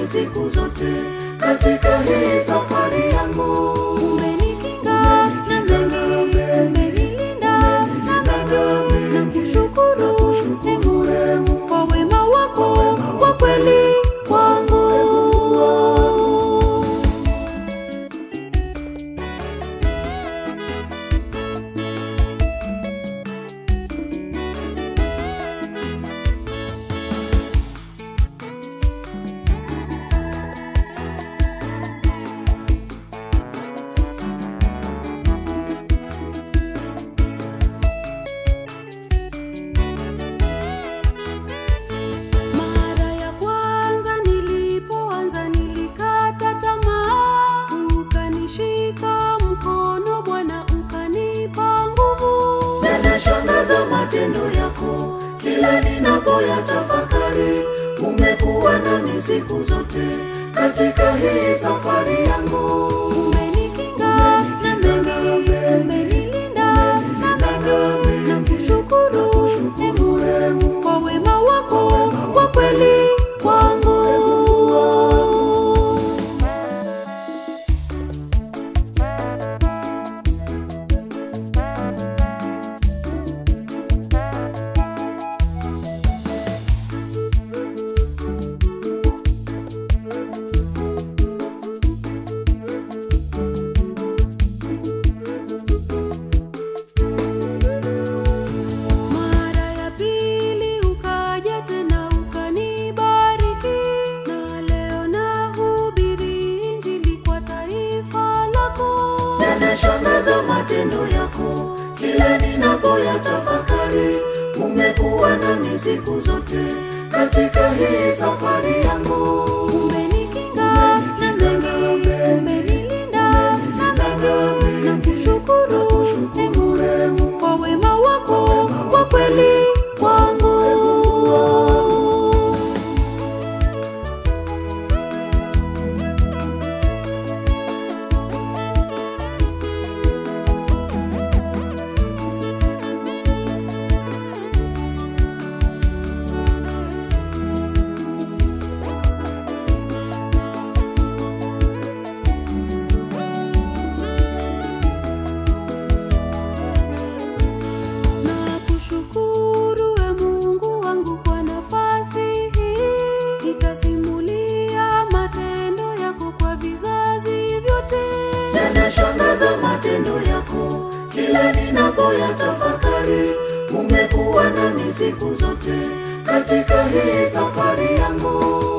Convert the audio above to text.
siku zote katika hii safari yangu. Umenikinga na mengi, umenilinda na mengi, na kushukuru Mungu kwa wema wako wa kweli kwangu. Mara ya kwanza nilipoanza nilikata tamaa, ukanishika mkono Bwana, ukanipa nguvu. Yanashangaza matendo yako kila ninapoyatafakari. Umekuwa nami siku zote katika hii safari yangu. Umenikinga na mengi, umenilinda na mengi, na kushukuru Mungu kwa wema wako wa kweli kwangu. Mara ya pili ukaja tena ukanibariki, na leo nahubiri Injili kwa taifa lako. Yanashangaza matendo yako kila ninapoyatafakari. Umekuwa nami siku zote katika hii safari yangu. Umenikinga na mengi, umenilinda na mengi, na kushukuru Mungu kwa wema wako wa kweli kwangu. Na kushukuru e Mungu wangu kwa nafasi hii, nitasimulia matendo yako kwa vizazi vyote. Yanashangaza matendo yako kila ninapoyatafakari. Umekuwa nami siku zote katika hii safari yangu.